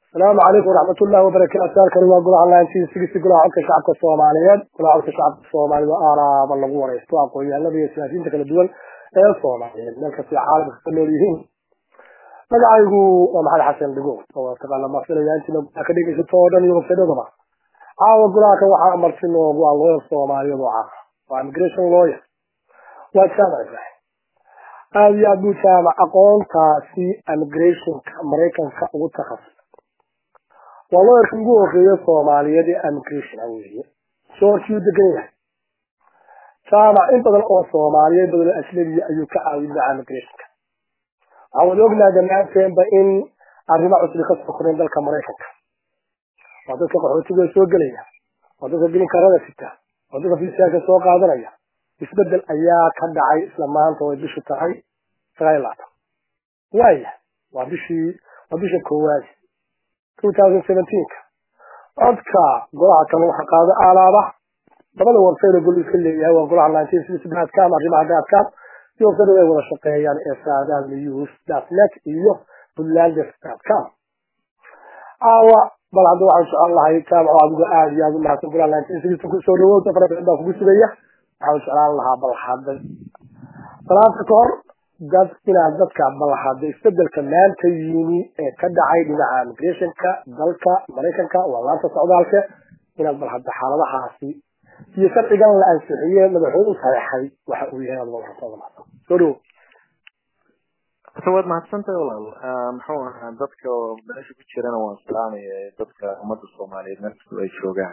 asalaamu calaykum waraxmat ullahi wabarakaatu halkani waa golaha laantiisigisi golaha codka shacabka soomaaliyeed golaha codka shacabka soomaalida aaraaba lagu wareysto aqoon-yahanada iyo siyaasiyiinta kala duwan ee soomaaliyeed meel kastay caalamka ka nool yihiin magacaygu waa maxamed xasan dhigood oo taqaana maafilaya intiina golaha ka dhegeysato oo dhan iyo websaydadaba caawa golaha kan waxaa marti noogu waa lawyer soomaaliyeed oo caawa waa immigration lawyer waa jaamac ibrahim aada iyo aad buu jaamac aqoontaasi immigrationka maraykanka ugu takhasus waa lawyerka ugu horeeya soomaaliyeed ee immigration weeye soorkii u degan yahay jaamac in badan oo soomaaliyeed badan ajnabiya ayuu ka caawin lahaa immigrationka waxaa wada ognahay dhammaanteenba in arrimo cusbi ka soo koreen dalka maraykanka waa dadka qaxootiga soo gelaya waa dadka bilinkarada sita waa dadka fiisaaka soo qaadanaya isbedel ayaa ka dhacay isla maanta way bishu tahay sagaal iyo labaatan waaya waa bishii waa bisha koowaad two thousand seventeenka codka golaha kan waxa qaado alaaba labada website gol iska leeyahay waa golaha nineteen sixty com arrimaha gaadkaan iyo website ay wada shaqeeyaan ee saadaan news dot net iyo buntlanders dot com aawa bal hadda waxaan jecel lahay jaamac adigu aada iyo aada u mahadsan golaha nineteen sixty kusoo dhawowta fara badan baa kugu sugaya waxaan jeclaan lahaa bal hadda salaanta ka hor dad inaad dadka bal hadda isbedelka maanta yimi ee ka dhacay dhinaca immigrationka dalka maraykanka waa laanta socdaalka inaad bal hadda xaaladahaasi iyo sharcigan la ansixiyey madaxweyne u saxeexay waxa uu yahay aad warasada soo dhowo waad mahadsantahay walaal muxuu ahaa dadka meesha ku jirana waan salaamaya dadka ummadda soomaaliyeed meel kastoo ay joogaan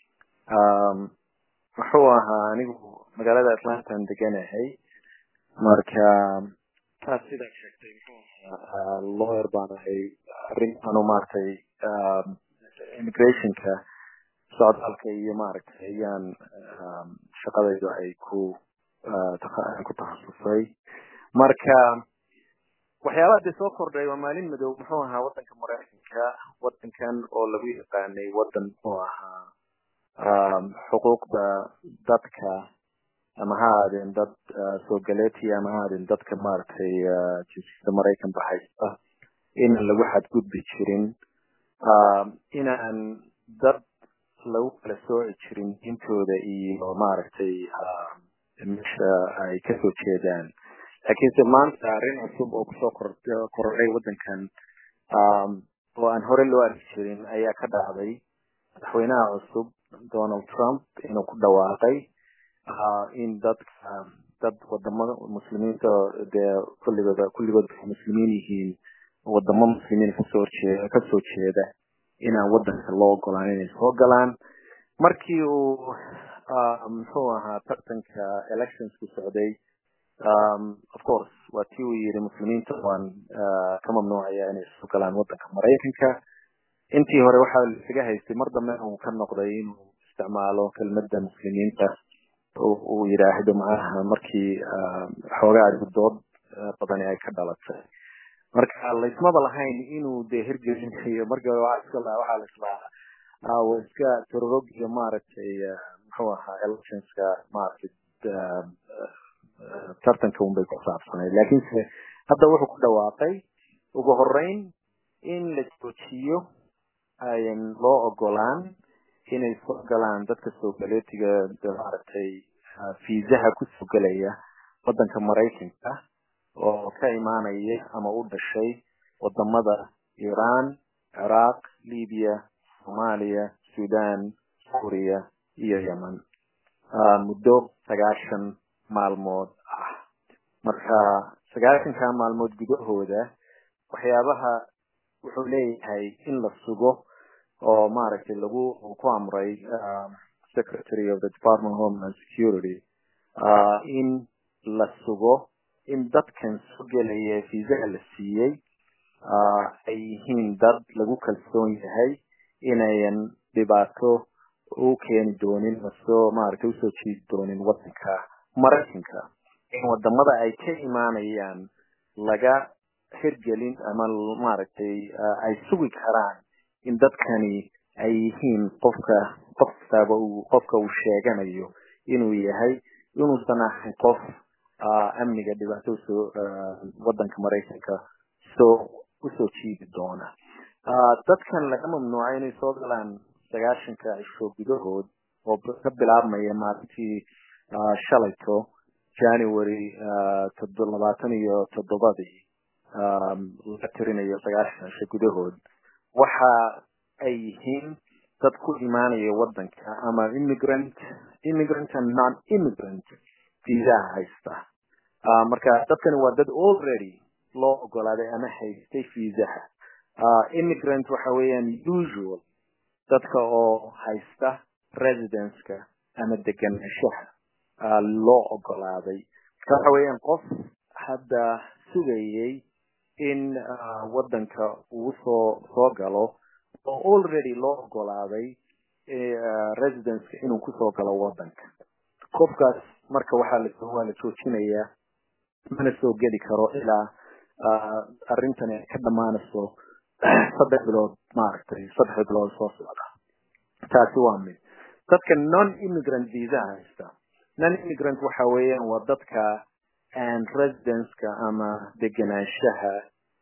muxuu ahaa anigu magaalada atlantan deganahay marka taas sidaa sheegtay muxuu ahaa lawyer baan ahay arrintaanu maaragtay immigrationka socdaalka iyo maaragtay ayaan shaqadaydu ay ku ku takhasusay marka waxyaabaha dee soo kordhay waa maalin madow muxuu ahaa wadanka maraykanka wadankan oo lagu yaqaanay wadan muxuu ahaa xuquuqda dadka ama ha aadeen dad soo galeetiya ama ha aadeen dadka maaragtay jinsiyada maraykanba haysta inaan lagu xadgudbi jirin inaan dad lagu kala sooci jirin diintooda iyo maaragtay meesha ay kasoo jeedaan laakiinse maanta arrin cusub oo kusoo kordhay wadankan oo aan hore loo arki jirin ayaa ka dhacday madaxweynaha cusub donald trump inuu ku dhawaaqay in dadka dad wadamada muslimiinta dee kulligood kulligood waxay muslimiin yihiin wadamo muslimiin kasoo horjeeda kasoo jeeda inaan wadanka loo ogolaan inay soo galaan markii uu muxuu ahaa tartanka electionsku socday of course waa tii uu yidhi muslimiinta waan ka mamnuucaya inay soo galaan wadanka maraykanka intii hore waxaa laisaga haystay mar dambe uu ka noqday inuu isticmaalo kelmadda muslimiinta uu yidhaahdo macnaha markii xoogaa dood badani ay ka dhalatay marka laysmaba lahayn inuu dee hirgelinayo markii hore waxaa la islahaa waa iska tororog iyo maaragtay muxuu ahaa electionska maaragtay tartanka unbay ku saabsanayd laakiinse hadda wuxuu ku dhawaaqay ugu horeyn in la joojiyo ayan loo ogolaan inay soo galaan dadka soo galeetiga maaragtay fiisaha kusoo gelaya wadanka maraykanka oo ka imaanaya ama u dhashay wadamada iran ciraaq libiya soomaaliya sudan suuriya iyo yemen muddo sagaashan maalmood ah marka sagaashanka maalmood gudahooda waxyaabaha wuxuu leeyahay in la sugo oo maaragtay lagu ku amray secretary of the department of homeland security in la sugo in dadkan soo gelaya fiisaha la siiyey ay yihiin dad lagu kalsoon yahay inayan dhibaato u keeni doonin masoo maaragtay usoo jiidi doonin wadanka maraykanka in wadamada ay ka imaanayaan laga hirgelin ama maaragtay ay sugi karaan in dadkani ay yihiin qofka qof kastaaba uu qofka uu sheeganayo inuu yahay inuusan ahayn qof amniga dhibaato usoo wadanka maraykanka soo usoo jiidi doona dadkan laga mamnuucay inay soo galaan sagaashanka cisho gudahood oo ka bilaabmaya maalintii shalayto january labaatan iyo toddobadii laga tirinayo sagaashan cisho gudahood waxa ay yihiin dad ku imaanaya wadanka ama immigrant immigrant and non immigrant viisaha haysta marka dadkani waa dad already loo ogolaaday ama haystay viisaha immigrant waxa weeyaan usual dadka oo haysta residenceka ama deganaanshaha loo ogolaaday marka waxa weeyaan qof hadda sugayay in wadanka uu soo soo galo oo already loo ogolaaday residenceka inuu kusoo galo wadanka qofkaas marka waxaa la waa la joojinayaa mana soo geli karo ilaa arrintani ay ka dhamaanayso saddex bilood maaragtay saddex bilood soo socda taasi waa mid dadka non immigrant visa haysta non immigrant waxa weeyaan waa dadka aan residenceka ama deganaanshaha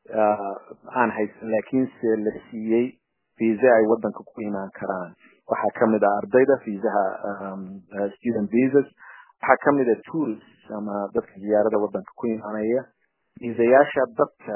aan haysan laakiinse la siiyey visa ay wadanka ku imaan karaan waxaa kamid ah ardayda visaha student visas waxaa kamid ah tourist ama dadka ziyaarada wadanka ku imaanaya viisayaasha dadka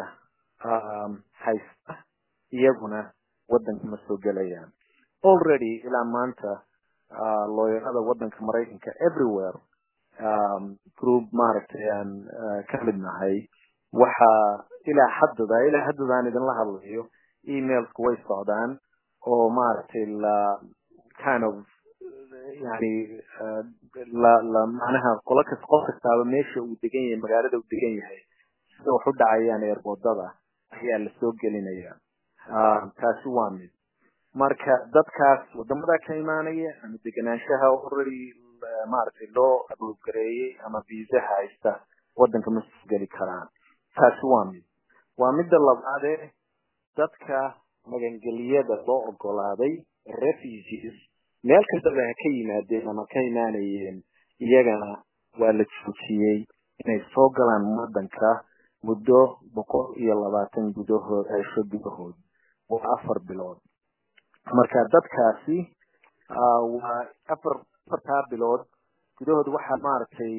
haysta iyaguna wadanka ma soo gelayaan already ilaa maanta looyarada wadanka maraykanka everywhere group maaragtay aan ka mid nahay waxa ilaa haddada ilaa haddadaan idinla hadlayo emailsku way socdaan oo maaragtay la kind of yani la la macnaha qola kas qof kastaaba meesha uu degan yahay magaalada uu degan yahay sida wax u dhacayaan eerboodada ayaa la soo gelinaya taasi waa mid marka dadkaas wadamada ka imaanaya ama deganaanshaha already maaragtay loo abugareeyey ama viisaha haysta wadanka ma soo geli karaan taasi waa mid waa midda labaadee dadka magangeliyada loo ogolaaday refugees meel kastaba ha ka yimaadeen ama ka imaanayeen iyagana waa la joojiyey inay soo galaan wadanka muddo boqol iyo labaatan gudahood cisho gudahood waa afar bilood marka dadkaasi waa afar afartaa bilood gudahood waxaa maaragtay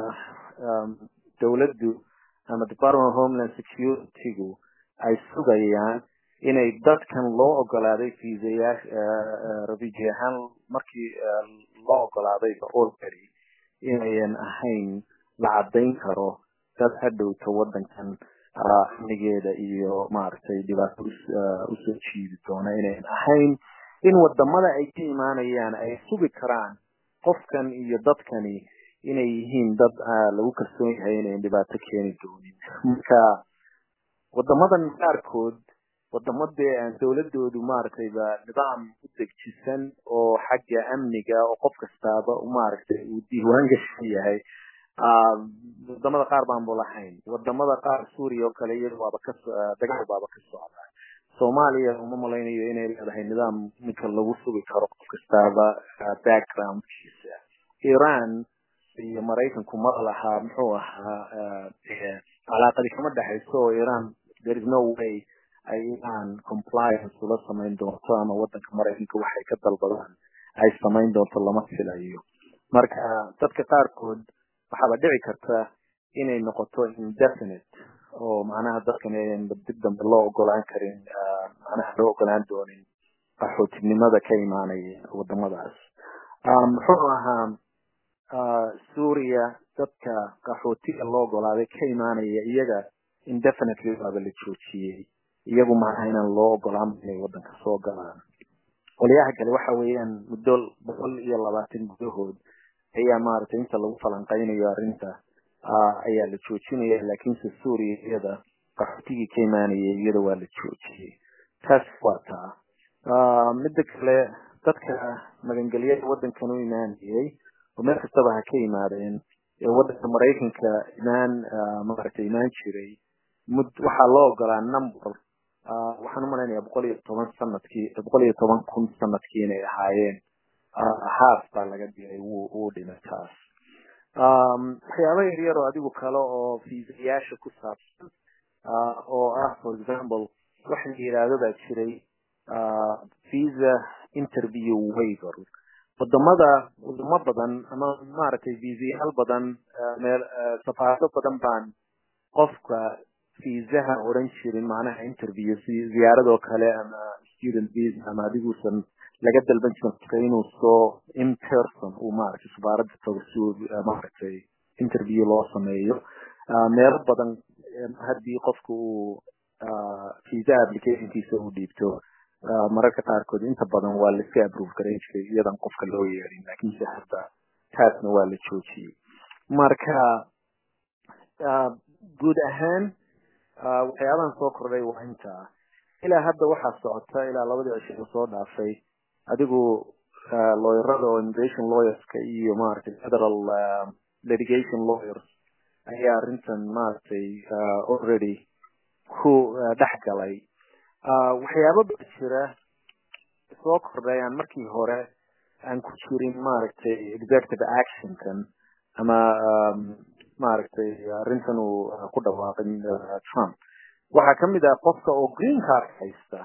dawladdu ama department of homeland securitygu ay sugayaan inay dadkan loo ogolaaday viisayaasha refugee ahaan markii loo ogolaaday already inayan ahayn la caddayn karo dad hadhowta wadankan amnigeeda iyo maaragtay dhibaato usoo jiidi doona inayan ahayn in wadamada ay ka imaanayaan ay sugi karaan qofkan iyo dadkani inay yihiin dad lagu kalsoon yahay inayan dhibaato keeni doonin marka wadamadan qaarkood wadamadee aan dawladoodu maaragtay ba nidaam u degjisan oo xagga amniga oo qof kastaaba maaragtay uu diiwaan gashan yahay wadamada qaar baanbu lahayn wadamada qaar suuriya oo kale iyada waaba ka dagaal baaba ka socda soomaaliya uma malaynayo inay leedahay nidaam ninka lagu sugi karo qof kastaaba backgroundkiisa iran iyo maraykanku ma lahaa muxuu ahaa calaaqadi kama dhexayso oo iran there is no way ay iran compliance ula samayn doonto ama wadanka maraykanka waxay ka dalbadaan ay samayn doonto lama filayo marka dadka qaarkood waxaaba dhici karta inay noqoto indefinite oo macnaha dadkan ayan dib dambe loo ogolaan karin macnaha loo ogolaan doonin qaxootinimada ka imaanaya wadamadaas muxuu ahaa suuriya dadka qaxootiga loo ogolaaday ka imaanaya iyaga indefinitely waaba la joojiyey iyagu maaha inaan loo ogolaan inay wadanka soo galaan qolyaha kale waxa weeyaan muddo boqol iyo labaatan gudahood ayaa maaragtay inta lagu falanqaynayo arrinta ayaa la joojinaya laakiinse suuriya iyada qaxootigii ka imaanaya iyada waa la joojiyey taas waa taa midda kale dadka magangelyada wadankan u imaanayay oo meel kastaba ha ka yimaadeen ee wadanka maraykanka imaan maaragtay imaan jiray mud waxaa loo ogolaa number waxaan umalaynaya boqol iyo toban sanadkii boqol iyo toban kun sanadkii inay ahaayeen haaf baa laga diray wuu wuu dhimay taas waxyaaba yaryar oo adigu kale oo fiisayaasha ku saabsan oo ah for example waxa la yidhaahdo baa jiray visa interview waiver wadamada wadamo badan ama maaragtay visayaal badan meel safaarado badan baan qofka viisaha odhan jirin macnaha interview si ziyaaradoo kale ama student visa ama adiguusan laga dalban jirin qofka inuu soo in person uu maaragtay safaaradda tago si uu maaragtay interview loo sameeyo meelo badan haddii qofka uu visa applicationkiisa uu dhiibto mararka qaarkood inta badan waa laiska approve garan jiray iyadan qofka loo yeerin lakinse hadda taasna waa la joojiyey marka guud ahaan waxyaabahan soo kordhay waa intaa ilaa hadda waxaa socota ilaa labadii cisho soo dhaafay adigu lawyerada oo immigration lawyerska iyo maaragtay federal litigation lawyers ayaa arrintan maaragtay already ku dhex galay waxyaaba ba jira soo kordhay aan markii hore aan ku jirin maaragtay executive actionkan ama maaragtay arrintan uu ku dhawaaqay trump waxaa kamid ah qofka oo green card haysta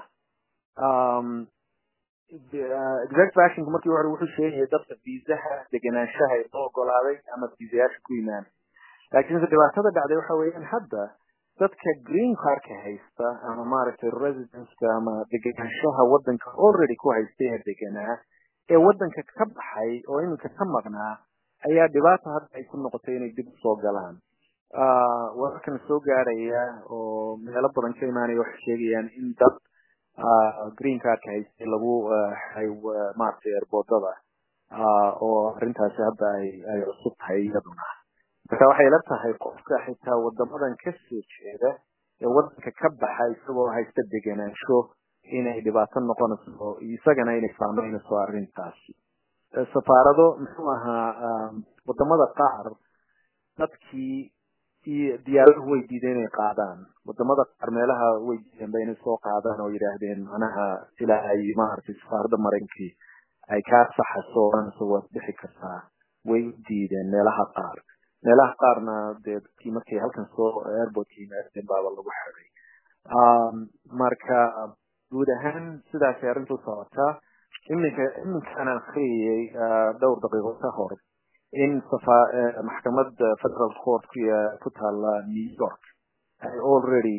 executive actionka markii hore wuxuu sheegaya dadka viisaha degenaanshaha ee loo ogolaaday ama viisayaasha ku yimaanay laakiinse dhibaatada dhacday waxa weeyaan hadda dadka green cardka haysta ama maaragtay residenceka ama degenaanshaha wadanka already ku haysta ee deganaa ee wadanka ka baxay oo iminka ka maqnaa ayaa dhibaata hadda ay ku noqotay inay dib usoo galaan wararkan soo gaaraya oo meelo badan ka imaanaya waxay sheegayaan in dad green cardka haystay lagu xay maaragtay airboodada oo arrintaasi hadda ay ay cusub tahay iyaduna marka waxay la tahay qofka xitaa wadamadan ka soo jeeda ee wadanka ka baxa isagoo haysta degenaansho inay dhibaato noqonayso isagana inay saameynayso arrintaasi safaarado muxuu ahaa wadamada qaar dadkii iyo diyaaraduhu way diideen inay qaadaan wadamada qaar meelaha way diideen ba inay soo qaadaan oo yidhaahdeen manaha ilaa ay maaragtay safaarada marankii ay kaa saxaso oranayso waad bixi kartaa way diideen meelaha qaar meelaha qaarna dee dadkii markay halkan soo airportka yimaadeen baaba lagu xiday marka guud ahaan sidaasay arrintu socotaa iminka iminkaan akriyayay dhowr daqiiqo ka hor in safa maxkamad federal court ku taala new york ay already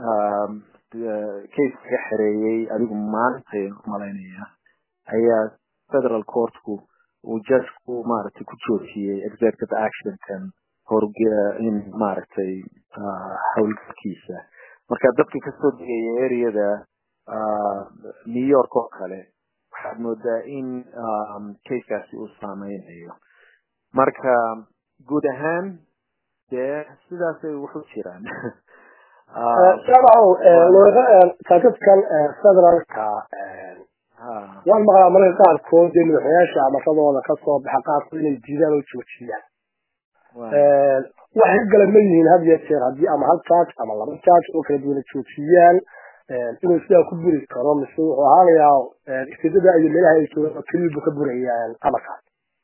case kaga xereeyey adigu maantay umalaynaya ayaa federal courtku uu judgeku maaragtay ku joojiyey executive actionkan horge in maaragtay howlgalkiisa marka dadka kasoo degaya areada new york oo kale waxaad moodaa in casekaasi uu saameynayo marka guud ahaan dee sidaasay wuxu jiraan jaamacow kaakadkan federalka waan maqlaa mararka qaarkood dee madaxweynayaasha amarradooda kasoo baxa qaarkood inay diidaan oo joojiyaan waxay gala ma yihiin had iyo jeer haddii ama hal charge ama laba charge oo kala duwana joojiyaan inuu sidaa ku buri karo mise wuxuu ahaanayaa istidada iyo meelaha ay joogaan oo keliya buu ka burayaan amarkaas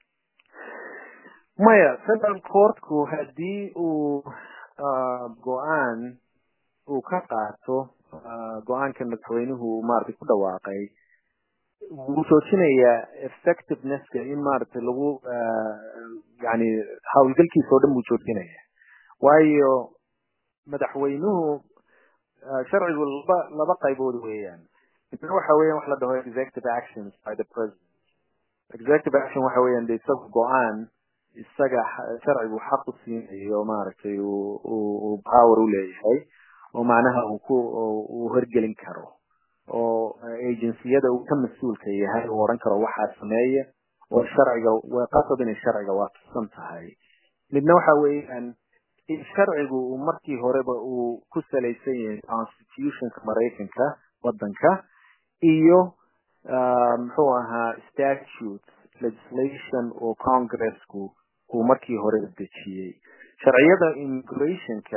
maya federal courtku haddii uu go-aan uu ka qaato go-aanka madaxweynuhu maaragtay ku dhawaaqay wuu joojinayaa effectivenesska in maaragtay lagu yani howlgalkiisa oo dhan buu joojinaya waayo madaxweynuhu sharcigu laba laba qaybood weeyaan midna waxa weeyaan wax la dhaho executive actions by the president executive action waxa weeyaan de isaga go-aan isaga sharcigu xaq u siinayo maaragtay uu power u leeyahay oo macnaha uu ku uu horgelin karo oo agenciyada uu ka mas-uulka yahay uu odhan karo waxaa sameeya oo sharciga waa qasab inay sharciga waafaqsan tahay midna waxa weeyaan in sharcigu uu markii horeba uu ku salaysan yahay constitutionka maraykanka wadanka iyo muxuu ahaa statute legislation oo congressku uu markii hore dejiyey sharciyada immigrationka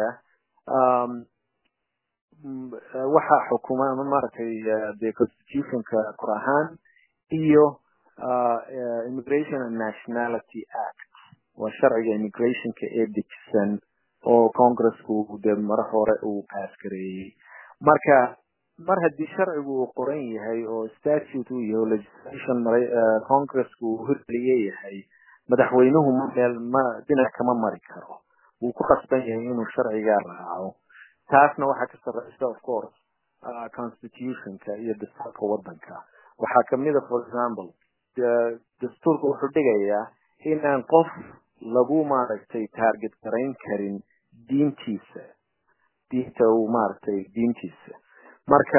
waxaa xukuma ama maaragtay de constitutionka kor ahaan iyo immigration and nationality act waa sharciga immigrationka ee dejisan oo congressku de mar hore uu pass gareeyey marka mar haddii sharcigu uu qoran yahay oo statute uu yahay oo legislation congresska uu hirgeliye yahay madaxweynuhu ma meel ma dhinac kama mari karo wuu ku qasban yahay inuu sharcigaa raaco taasna waxaa ka sarreysa of course constitutionka iyo dastuurka waddanka waxaa kamida for example dastuurka wuxuu dhigayaa inaan qof lagu maaragtay target garayn karin diintiisa diinta uu maaragtay diintiisa marka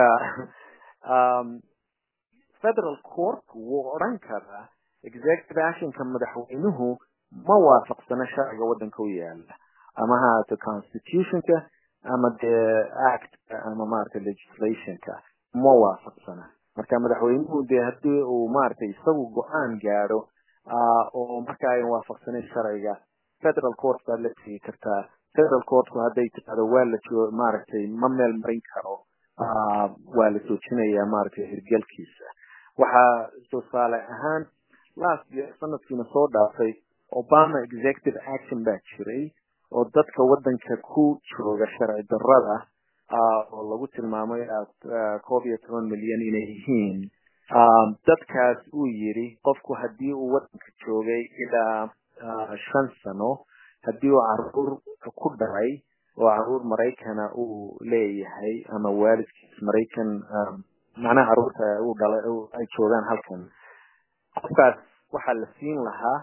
federal court wuu odhan karaa executive actionka madaxweynuhu ma waafaqsana sharciga waddanka u yaala ama ha ahaato constitutionka ama dee actka ama maaragtay legislationka ma waafaqsana marka madaxweynuhu dee haddii uu maaragtay isagu go-aan gaadho oo marka ayan waafaqsaneyn sharciga federal court baad la tegi kartaa federal courtku hadday tirahdo waa la joo maaragtay ma meel marin karo waa la joojinayaa maaragtay hirgelkiisa waxaa tusaale ahaan last year sanadkiina soo dhaafay obama executive action baa jiray oo dadka waddanka ku jooga sharci darrada oo lagu tilmaamay koob iyo toban milyan inay yihiin dadkaas uu yidhi qofku haddii uu waddanka joogay ilaa shan sano haddii uu caruur ku dhalay oo caruur maraykana uu leeyahay ama waalidkiis maraykan macnaha caruurta uu dhalay ay joogaan halkan qofkaas waxaa la siin lahaa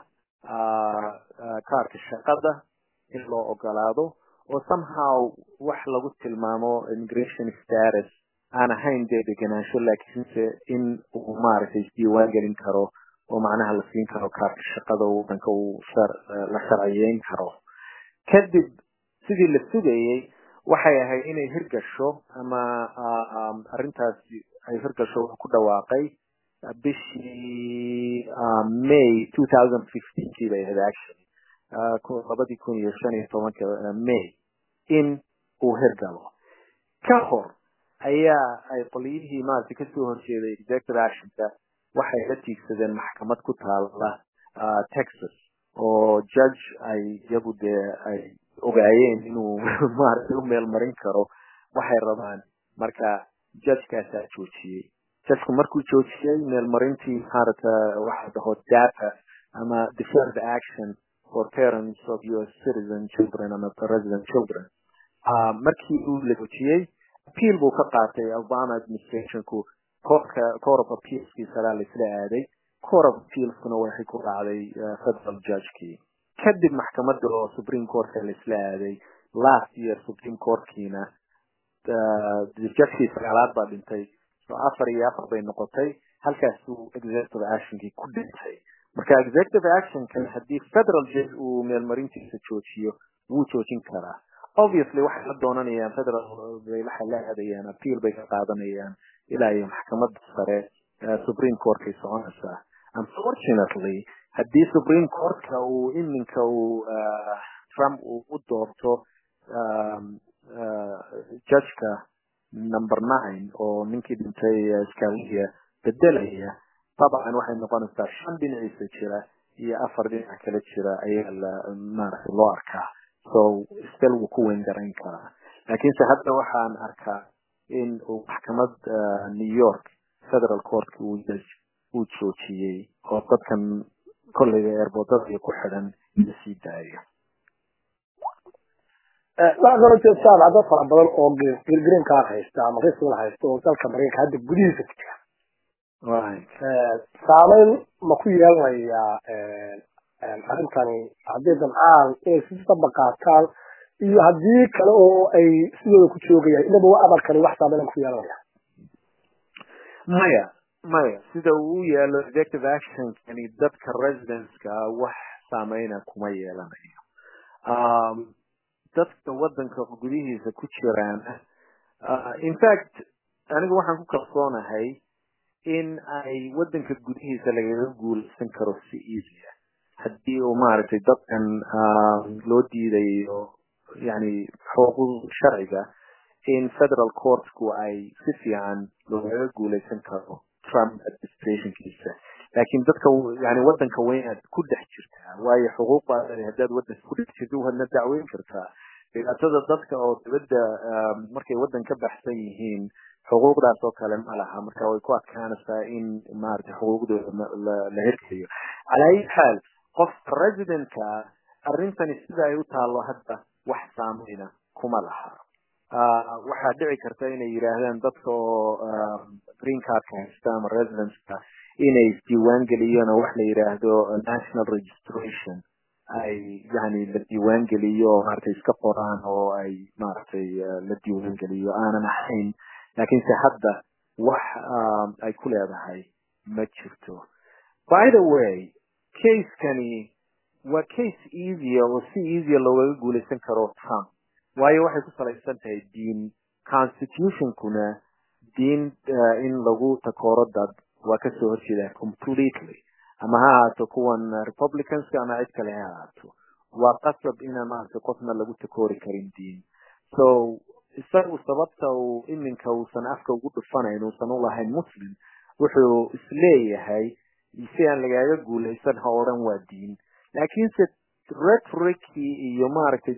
kaarka shaqada in loo ogolaado oo somehow wax lagu tilmaamo immigration status aan ahayn dee degenaansho laakiinse in uu maaragtay isdiiwaan gelin karo oo macnaha la siin karo kaarka shaqada waddanka uu la sharciyeyn karo kadib sidii la sugayey waxay ahayd inay hirgasho ama arrintaasi ay hirgasho wuxuu ku dhawaaqay bishii may two thousand fifteenkii bay ahayd actually labadii kun iyo shan iyo tobanka may in uu hirgalo ka hor ayaa ay qolyihii maaragtay kasoo horjeeday executive actionka waxay la tiigsadeen maxkamad ku taala texas oo judge ay iyagu dee ay ogaayeen inuu maaragtay u meel marin karo waxay rabaan marka judgekaasaa joojiyey judgeku markuu joojiyey meelmarintii maaragta waxa dhaho data ama deferred action for parents of US citizen children ama resident children markii uu la joojiyey appeal buu ka qaatay obama administrationku courtka court of appealskii salaa laisla aaday court of appealskuna waxay ku dhacday federal judgekii kadib maxkamadda oo supreme courtka laisla aaday last year supreme courtkiina judgekii sagaalaad baa dhintay so afar iyo afar bay noqotay halkaasuu executive actionkii ku dhintay marka executive actionkan haddii federal judge uu meelmarintiisa joojiyo wuu joojin karaa obviously waxay la doonanayaan federal bay waxay la aadayaan appeal bay ka qaadanayaan ilaa iyo maxkamadda sare supreme courtkay soconaysaa unfortunately haddii supreme courtka uu iminka uu trump uu u doorto judgeka number nine oo ninkii dhintay scalia bedelaya dabcan waxay noqonaysaa shan dhinaciisa jira iyo afar dhinac kale jira ayaa la maaragtay loo arkaa so stel wuu ku weyn garayn karaa laakiinse hadda waxaan arkaa in uu maxkamad new york federal courtka uu uu joojiyey oo dadkan kolleyga eerboodada iyo ku xidhan la sii daayo waxaa kaloo jira jaamacado fara badan oo green card haysta ama risal haysta oo dalka maraykanka hadda gudihiisa ku jira saameyn ma ku yeelanayaa arrintani haddii damcaan inay si daba qaataan iyo haddii kale oo ay sidooda ku joogayaan inaba wa amarkani wax saameyn ma ku yeelanaya maya maya sida uu u yaalo executive actionkani dadka residenceka wax saameyna kuma yeelanayo dadka waddanka gudihiisa ku jiraan in fact anigu waxaan ku kalsoonahay in ay waddanka gudihiisa lagaga guulaysan karo si easy ah haddii uu maaragtay dadkan loo diidayo yani xuquuq sharciga in federal courtku ay si fiican loogaga guulaysan karo trump administrationkiisa laakiin dadka yani waddanka weynaad ku dhex jirtaa waayo xuquuq baa leedahay haddaad waddanka ku dhex jirto waadna dacweyn kartaa dhibaatada dadka oo dibadda markay waddan ka baxsan yihiin xuquuqdaas oo kale ma laha marka way ku adkaanaysaa in maaragtay xuquuqdooda la hirgeliyo calaa ayi xaal qofka residentka arrintani sida ay u taallo hadda wax saameyna kuma laha waxaa dhici karta inay yidhaahdaan dadka oo green cardka haysta ama residenceka inay isdiiwaan geliyeen oo wax la yidhaahdo national registration ay yani la diiwaan geliyo oo maaragtay iska qoraan oo ay maaragtay la diiwaan geliyo aanan ahayn laakiinse hadda wax ay ku leedahay ma jirto by the way casekani waa case easya oo si easya loogaga guulaysan karo trump waayo waxay ku salaysan tahay diin constitutionkuna diin in lagu takooro dad waa kasoo horjeeda completely ama ha ahaato kuwan republicanska ama cid kale ha ahaato waa qasab ina maaragtay qofna lagu takoori karin diin so isagu sababta uu iminka uusan afka ugu dhufanayn uusan ulahayn muslim wuxuu isleeyahay si aan lagaaga guulaysan ha odhan waa diin laakiinse retoricii iyo maaragtay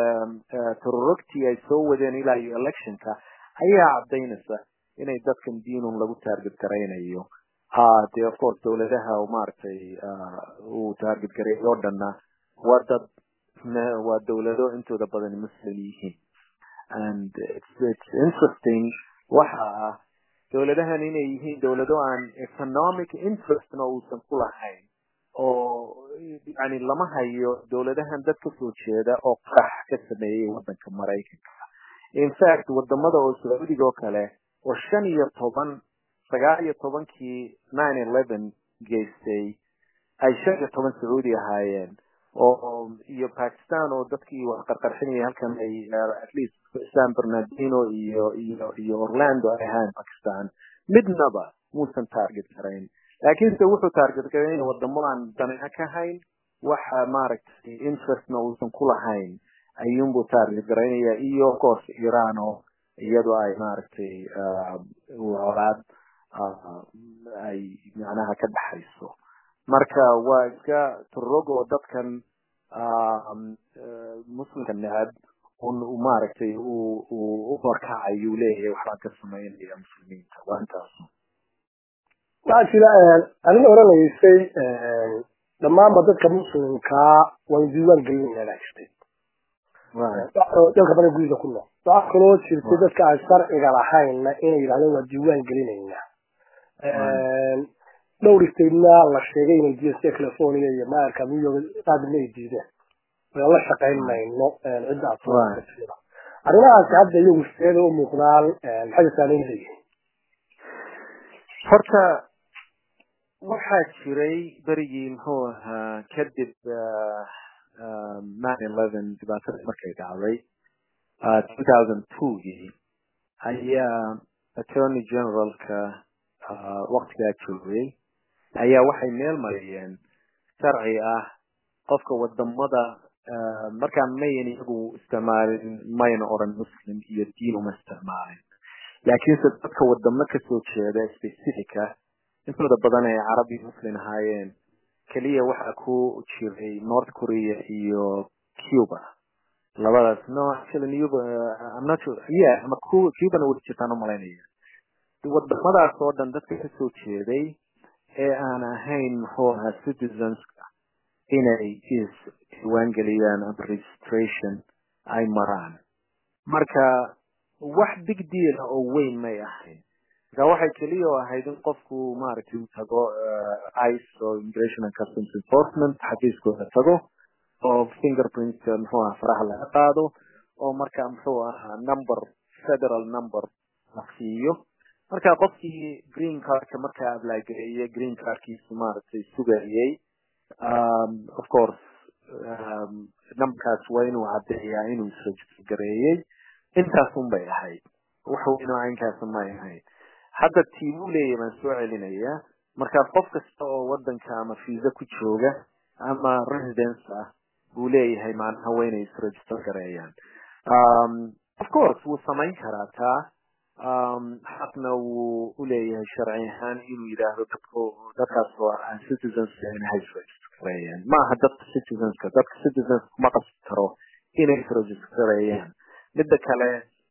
teroroctii ay soo wadeen ilaa iyo electionka ayaa cadaynaysa inay dadkan diinun lagu target garaynayo de of course dawladaha maaragtay uu target garay oo dhanna waa dad waa dawlado intooda badan muslim yihiin and it's, it's interesting waxa ah dawladahan inay yihiin dawlado aan economic interestna uusan ku lahayn oo yani lama hayo dawladahan dad kasoo jeeda oo qarax ka sameeyey wadanka maraykanka in fact wadamada oo sacuudiga oo kale oo shan iyo toban sagaal iyo tobankii nine eleven geystay ay shan iyo toban sacuudi ahaayeen oo iyo pakistan oo dadkii wax qarqarxinayay halkan ay at least san bernardino iyo iyo iyo orlando ay ahaan pakistan midnaba muusan target garayn laakiinse wuxuu target garay wadamo aan daneeco ka hayn waxa maaragtay interestna uusan ku lahayn ayuunbuu target garaynaya iyo of course iran oo iyadu ay maaragtay colaad ay macnaha ka dhaxayso marka waa iska turog oo dadkan muslimka necab un maaragtay uu uu u horkacayuu leeyahay waxbaan ka samaynaya muslimiinta waa intaas waxaa jira adina oranaysay dhammaanba dadka muslimkaa waan diiwaan gelinayna jirtay dalka badan gurida ku nool waxaa kaloo jirtay dadka aan sharciga lahaynna inay yidhahdeen waa diiwaan gelinaynaa dhowr statena la sheegay inay diideen sida california iyo maarka new york qaadina ay diideen waan la shaqayn mayno cidda asooa arrimahaasi hadda iyagu sideeda u muuqdaan maxay saameyn leeyihin horta waxaa jiray berigii muxuu ahaa kadib nine eleven dhibaatada markay dhacday two thousand twogii ayaa attorney generalka waktigaa joogay ayaa waxay meel mariyeen sharci ah qofka wadamada markaa mayan iyagu isticmaalin mayna oran muslim iyo diin uma isticmaalin laakiinse dadka wadamo kasoo jeeda specifica intooda badan ay carabi muslim ahaayeen keliya waxaa ku jiray north korea iyo cuba labadaas no actually cuba i'm not sure yeah ama cubana wada jirtaan umalaynaya wadamadaas oo dhan dadka kasoo jeeday ee aan ahayn muxuu ahaa citizenska inay is diiwaangeliyaan ama registration ay maraan marka wax big deal ah oo weyn may ahayn marka waxay keliya oo ahayd in qofku maaragtay uu tago ice oo immigration and customs enforcement xafiiskooda tago oo fingerprint muxuu ahaa faraha laga qaado oo marka muxuu ahaa number federal number la siiyo marka qofkii green cardka markaa ablagareeye green cardkiisu maaragtay sugayay of course numberkaas waa inuu caddeeyaa inuu isregister gareeyey intaasun bay ahayd wax weyn oo caynkaasa may ahayd hadda tiibuu leeyahy baan soo celinayaa marka qof kasta oo wadanka ama visa ku jooga ama residence ah buu leeyahay macnaha waa inay isregister gareeyaan of course wuu samayn karaa taa xaqna wuu uleeyahay sharci ahaan inuu yidhaahdo dadku dadkaas oo aan citizenska inay isregistareeyaan ma aha dadka citizenska dadka citizenska kuma qasbi karo inay isregistareeyaan midda kale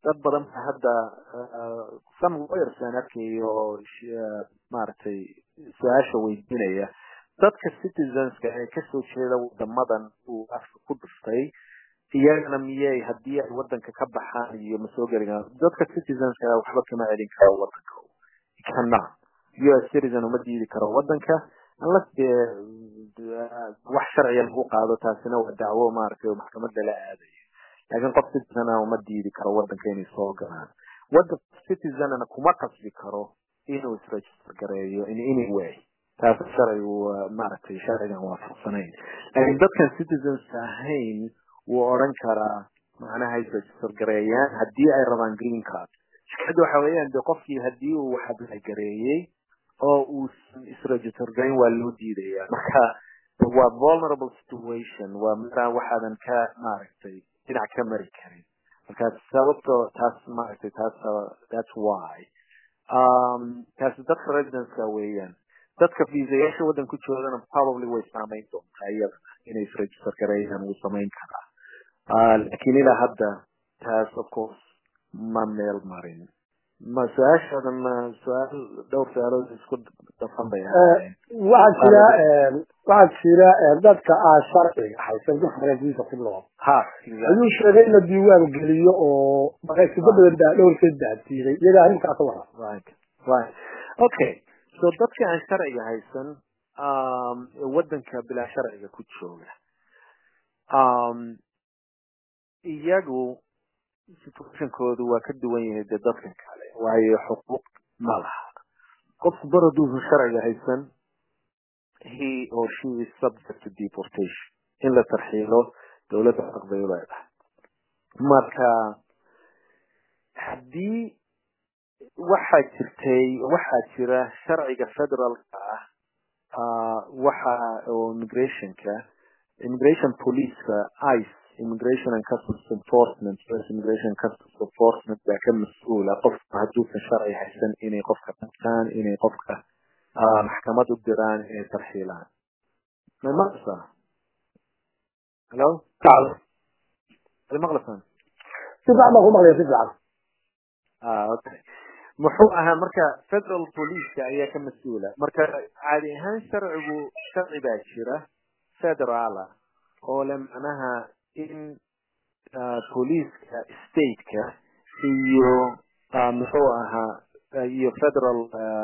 dad badan ba hadda some lawyers aan arkayo maaragtay su-aasha weydiinaya dadka citizenska ee kasoo jeeda wadamadan uu afka ku dhuftay iyagana miyay haddii ay wadanka ka baxaan iyo ma soo geli karaan dadka citizenska waxba kama celin karo wadanka kana u s citizen uma diidi karo wadanka unless dee wax sharciga lagu qaado taasina waa dacwo maaragtay oo maxkamadda la aadayo laakiin qof citizen ah uma diidi karo wadanka inay soo galaan wadan citizenna kuma qasbi karo inuu isregister gareeyo in any way taas sharcigu maaragtay sharcigan waafaqsanayn laakiin dadkan citizens ahayn wuu odhan karaa macnaha isregister gareeyaan haddii ay rabaan green card shikada waxa weeyaan de qofkii haddii uu wax apply gareeyey oo uusan isregister gareyn waa loo diidaya marka waa vulnerable situation waa maraan waxaadan ka maaragtay dhinac ka mari karin marka sababto taas maaragtay taas that's why um taas dadka residenceka weeyaan dadka viisayaasha waddan ku joogana probably way saameyn doontaa iyadana inay isregister gareeyaan wuu samayn karaa laakiin ilaa hadda taas of course ma meel marin ma su-aashaadan su-aal dhowr su-aalood isku dafan bay waxaa jira waxaa jira dadka aan sharciga haysan dadka faransiiska ku nool ha ayuu sheegay in la diiwaan geliyo oo maqaysido badan baa dhowrkeed baa diiday iyaga arrintaas wara right right okay so dadka aan sharciga haysan um wadanka bilaa sharciga ku jooga um iyagu situationkoodu waa ka duwan yahay dee dadka kale waayo xuquuq ma laha qofku bar hadduusan sharciga haysan he or she is subject to deportation in la tarxiilo dowladda xaq bay u leedahay marka haddii waxaa jirtay waxaa jira sharciga federaalka ah waxa oo immigrationka immigration policeka ice immigration and customs enforcement US immigration and customs enforcement baa ka mas-uula qofka hadduusan sharci haysan inay qofka qabtaan inay qofka maxkamad u diraan inay tarxiilaan may maqlaysaa hello may maqlaysaan si fiican baan ku maqlaya si fiican ah okay muxuu ahaa marka federal policeka ayaa ka mas-uula marka caadi ahaan sharcigu sharci baa jira federaala oo le macnaha in policeska stateka iyo muxuu ahaa iyo federal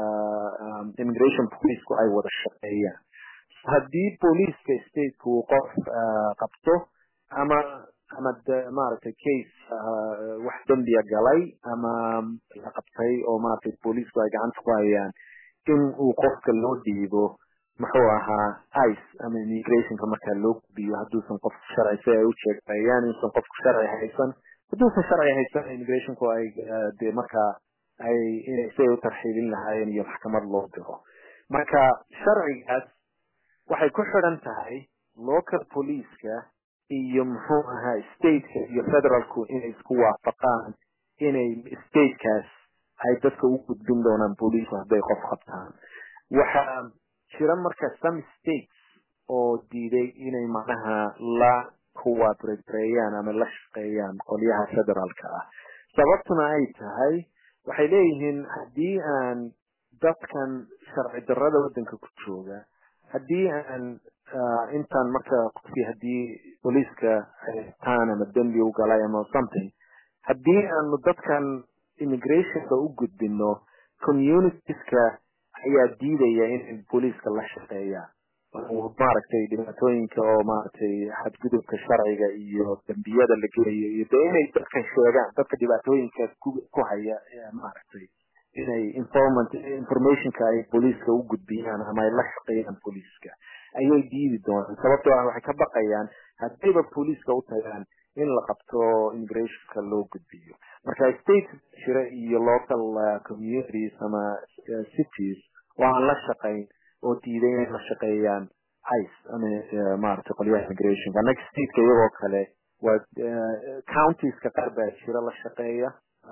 immigration policeku ay wada shaqeeyaan haddii policeska stateka uu qof qabto ama ama maaragtay case wax dembiya galay ama la qabtay oo maaragtay policeku ay gacanta ku hayaan in uu qofka loo dhiibo muxuu ahaa ice ama immigrationka markaa loo gubiyo hadduusan qof sharci si ay u sheegayaan inuusan qofku sharci haysan hadduusan sharci haysan immigrationku ay dee markaa ay si ay u tarxiilin lahaayeen iyo maxkamad loo diro marka sharcigaas waxay ku xidhan tahay local policeka iyo muxuu ahaa stateka iyo federaalku inay isku waafaqaan inay statekaas ay dadka u gudbin doonaan booliisku hadday qof qabtaan waxaa jira marka some states oo diiday inay macnaha la kuwaadreereeyaan ama la shaqeeyaan qolyaha federaalka ah sababtuna ay tahay waxay leeyihiin haddii aan dadkan sharci darrada waddanka ku jooga haddii aan intaan marka qofkii haddii booliiska haytaan ama dembi u galay ama something haddii aanu dadkan immigrationka u gudbino communitieska ayaa diidaya inay booliiska la shaqeeyaan maaragtay dhibaatooyinka oo maaragtay xadgudubka sharciga iyo dembiyada la gelayo iyo de inay dadkan sheegaan dadka dhibaatooyinka ku haya maaragtay inay informant informationka ay booliiska u gudbiyaan ama ay la shaqeeyaan booliiska ayay diidi doonaan sababtoo ah waxay ka baqayaan haddayba booliiska u tagaan in la qabto immigrationka loo gudbiyo marka state jira iyo local communities ama cities oo aan la shaqayn oo diiday inay la shaqeeyaan ice ama maaragtay qolyaha immigrationka annaga stateka iyagoo kale waa countiesca qaar baa jira la shaqeeya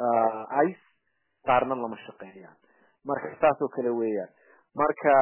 ice qaarna lama shaqeeyaan marka saas oo kale weeyaan marka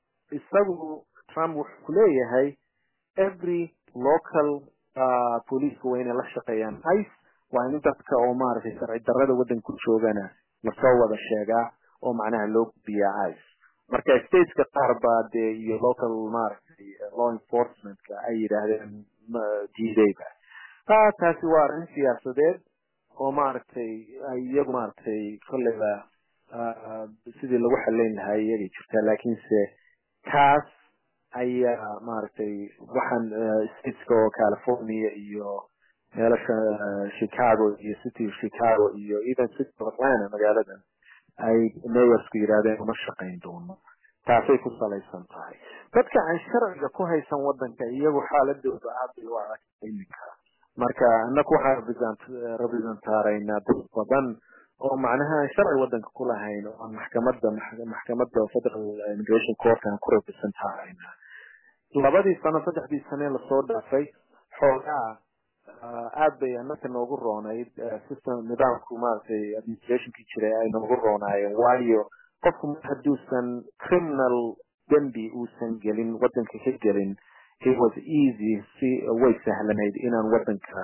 isagu trump wuxuu ku leeyahay every local police waa inay la shaqeeyaan ice waa in dadka oo maaragtay sharci darrada waddanka ku joogana lasoo wada sheegaa oo macnaha loo gudbiyaa ice marka stateska qaar baa dee iyo local maaragtay law enforcementka ay yidhaahdeen diidayba taasi waa arrin siyaasadeed oo maaragtay iyagu maaragtay kolleyba sidii lagu xaleyn lahaa iyagay jirtaa laakiinse kaas ayaa maaragtay waxaan stateska oo california iyo meelasha chicago iyo city of chicago iyo even city of atlanta magaaladan ay mayorsku yidhahdeen uma shaqayn doono taasay ku salaysan tahay dadka aan sharciga ku haysan wadanka iyagu xaaladooda aad bay u adag iminka marka inaku waxaan representaaraynaa dad badan oo macnaha aan sharci wadanka ku lahayn oo aan maxkamada maxkamada federal immigration court aan ku representaarayna labadii sano saddexdii sane lasoo dhaafay xoogaa aad bay anaka noogu roonayd system nidaamku maaragtay administrationkii jiray ay noogu roonaayeen waayo qofku mar hadduusan criminal dembi uusan gelin wadanka ka gelin it was easy si way sahlanayd inaan wadanka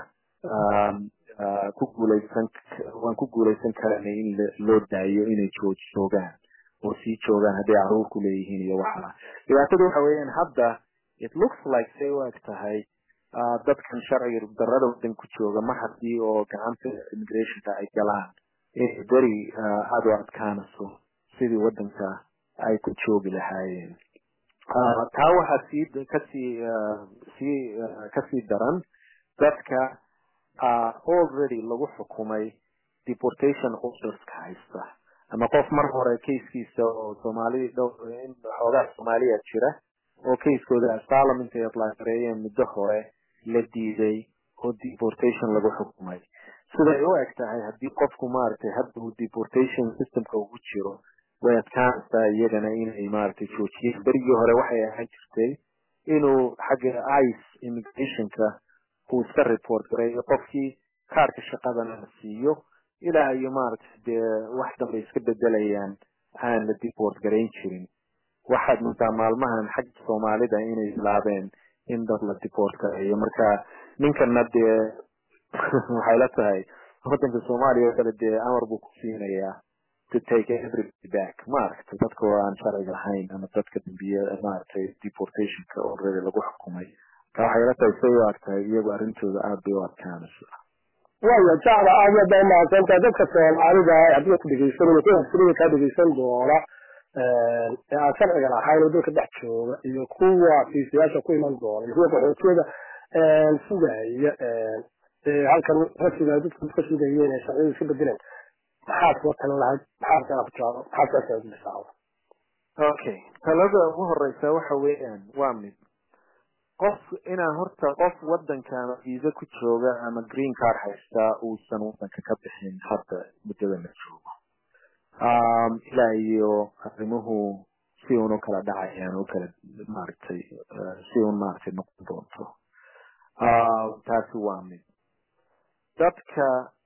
ku guuleysan waan ku guuleysan karanay in loo daayo inay joog joogaan oo sii joogaan hadday caruur ku leeyihiin iyo waxa dhibaatada waxa weeyaan hadda it looks like say u eg tahay dadkan sharciga darada wadan ku jooga mar haddii oo gacanta immigrationka ay galaan inay beri aada u adkaanayso sidii wadanka ay ku joogi lahaayeen taa waxaa sii kasii sii kasii daran dadka already lagu xukumay deportation orderska haysta ama qof mar hore casekiisa oo soomaali dhowr in xoogaa soomaaliya jira oo casekooda asylum intay apply gareeyeen muddo hore la diiday oo deportation lagu xukumay siday u eg tahay haddii qofku maaragtay hadda uu deportation systemka ugu jiro way adkaanaysaa iyagana inay maaragtay joojiyeen berigii hore waxay ahaan jirtay inuu xagga ice immigrationka uu iska report gareeyo qofkii kaarka shaqadana la siiyo ilaa iyo maaragtay dee wax dambe iska bedelayaan aan la deport garayn jirin waxaad moodaa maalmahan xagga soomaalida inay bilaabeen in dad la deport gareeyo marka ninkana dee waxay la tahay wadanka soomaaliya oo kale dee amar buu ku siinayaa to take everybody back maaragtay dadka oo aan sharciga lahayn ama dadka dambiye maaragtay deportationka already lagu xukumay ka waxay la tahay say u argtahay iyagu arrintooda aada bay u adkaanaysa waya jacla aad iyo baa mahadsantahay dadka soomaalida haddii ku dhegeysanaya kuwa sirida kaa dhegeysan doona ee aan sharciga lahayn oo dalka dhex jooga iyo kuwa fiisayaasha ku iman doona iyo kuwa qaxootiyada sugaya halkan rasiga dadku ka sugayeen ee sharciyada iska bedeleen maxaad kuwa talan lahayd maxaad kala kujaado maxaad kaa saaudhisaa okay talada ugu horeysa waxa weeyaan waa mid qof inaan horta qof wadanka ama viisa ku jooga ama green card haystaa uusan wadanka ka bixin hadda muddada la joogo ilaa iyo arrimuhu si un u kala dhacayaan u kala maaragtay si un maaragtay noqon doonto taasi waa mid dadka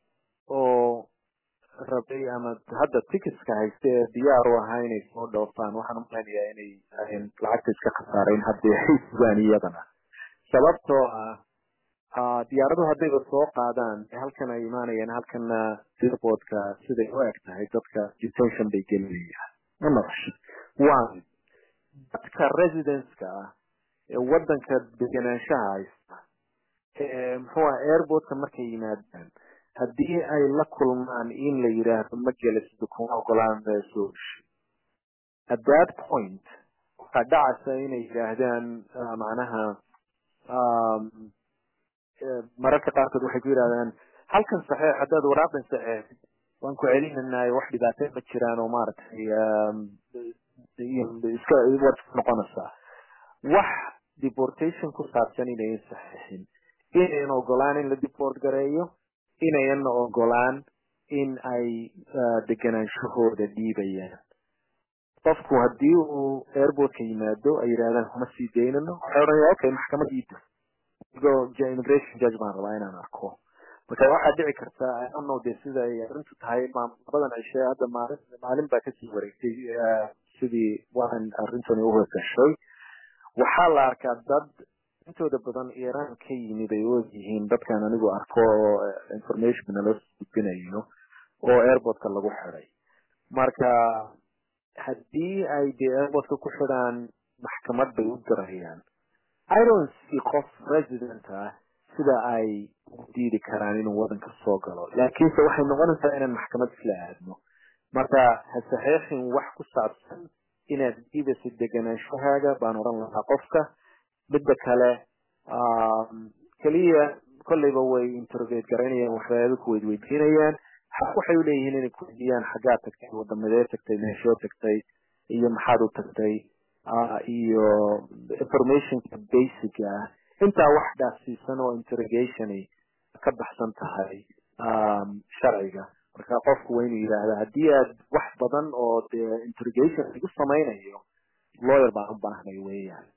oo rabay ama hadda ticketska haysta ee diyaar u ahaa inay soo dhoofaan waxaan umalenayaa inay ayn lacagta iska khasaarayn haddii ay sugaan iyadana sababtoo ah diyaaraduhu haddayba soo qaadaan halkan ay imaanayaan halkana airportka siday u eg tahay dadka detention bay gelinayaan ma nolosha waa dadka residenceka ah ee wadanka degenaanshaha haysta ee muxuu ah airportka markay yimaadaan haddii ay la kulmaan in la yidhaahdo ma gela sida kuma ogolaan soo heshay at that point waxaa dhacaysa inay yidhaahdaan macnaha mararka qaarkood waxay ku yidhahdaan halkan saxeex haddaad waraaqdan saxeex waan ku celinanaay wax dhibaato ma jiraan oo maaragtay iska waad noqonaysaa wax deportation ku saabsan inayn saxeexin inayn ogolaan in la deport gareeyo inayna ogolaan in ay deganaanshahooda dhiibayaan qofku haddii uu airportka yimaado ay yidhahdaan kuma sii daynano waxay odhanaya okay maxkamad iida igoo immigration judge baan rabaa inaan arko marka waxaa dhici karta ano de sida ay arrintu tahay labadan cishe hadda maalin maalin baa kasii wareegtay sidii waan arrintani uhogashay waxaa la arkaa dad intooda badan iran ka yimid ay og yihiin dadkan anigu arko oo information nala gudbinayo oo airportka lagu xiday marka haddii ay dee airportka ku xidhaan maxkamad bay u dirayaan iron see qof resident ah sida ay u diidi karaan inuu wadanka soo galo laakiinse waxay noqonaysaa inaan maxkamad isla aadno marka ha saxeexin wax ku saabsan inaad diidayso degenaanshahaaga baan odhan lahaa qofka midda kale keliya kolleyba way interrogate garaynayaan waxyaaba ku weydweydiinayaan xaq waxay uleeyihiin inay kuweydiiyaan xaggaa tagtay wadamadee tagtay meeshoo tagtay iyo maxaad u tagtay iyo informationka basic ah intaa wax dhaafsiisan oo interrogationy ka baxsan tahay sharciga marka qofku waa inuu yidhaahda haddii aad wax badan oo dee interrogation lagu samaynayo lawyer baan u baahnay weeyaan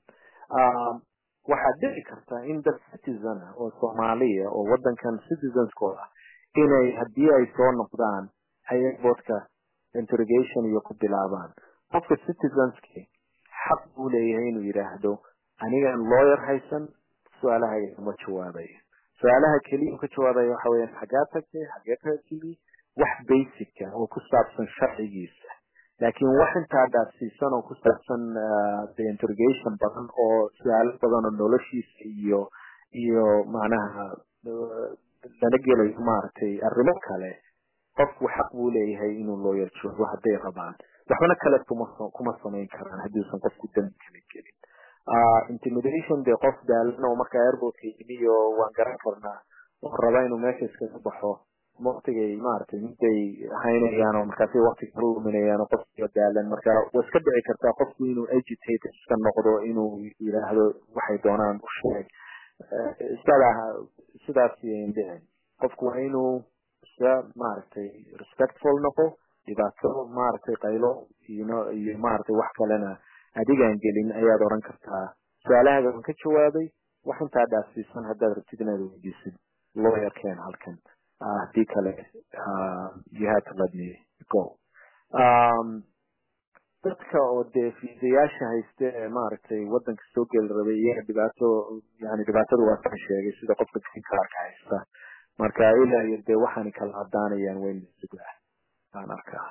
waxaad dhici karta in dad citizen ah oo soomaaliya oo wadankan citizenskooda inay haddii ay soo noqdaan ay airportka interrogation iyo ku bilaabaan qofka citizenski xaq buu leeyahay inuu yidhaahdo anigaan lawyer haysan su-aalaha kama jawaabayo su-aalaha keliya ka jawaabaya waxa weyaan xaggaa tagtay xagee ka timi wax basica oo ku saabsan sharcigiisa laakiin wax intaa dhaafsiisan oo ku saabsan de interrogation badan oo su-aalo badan oo noloshiisa iyo iyo macnaha lana gelayo maaragtay arrimo kale qofku xaq buu leeyahay inuu lawyer joogo hadday rabaan waxbana kale kuma kuma samayn karaan haddiusan qofku dambi kala gelin intimidation dee qof daalan oo markaa airportka yimi oo waan garan karnaa oo raba inuu meesha iskaga baxo waktigay maaragtay miday haynayaan oo markaasi waktiga kala luminayaan oo qofkiyo daalan marka way iska dhici kartaa qofku inuu agitator iska noqdo inuu yidhaahdo waxay doonaan u sheeg sidaa sidaas yayn dhicin qofku waa inuu iska maaragtay respectful noqo dhibaato maaragtay qaylo iyo iyo maaragtay wax kalena adigaan gelin ayaad oran kartaa su-aalahaaga waan ka jawaabay wax intaa dhaafsiisan haddaad rabtid inaad weydiisid lawyerkeen halkan haddii kale you had to let me go dadka oo dee fiisayaasha hayste ee maaragtay wadanka soo geli rabay iyaga dhibaato yani dhibaatada waa ka sheegay sida qofka greencarka haysta marka ilaa iyo dee waxaani kala cadaanayaan weyn sugaa aan arkaa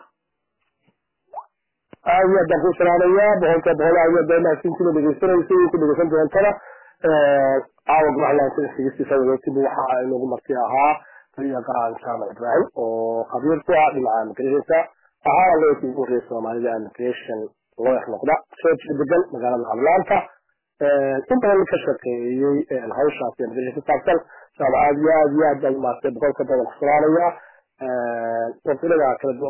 aad iyo aadaan ku salaamayaa boqolka boqol aad iyo aad mahadsantiina dhegeysanaysa iyo ku dhegeysan doontana caawa gumaclaanka dhegeystiisa wadootib waxa inoogu marti ahaa taliya qaran jaamac ibrahim oo khabiir ku ah dhinaca immigrationka waxaana lootii ugu horreeyay soomaalida immigration lawyer noqda soo degan magaalada atlanta in badan ka shaqeeyey hawshaas immigration ku saabsan insha allah aad iyo aad iyo aad baan umaastay boqolka badan ku salaamaya waqtilada kala duwan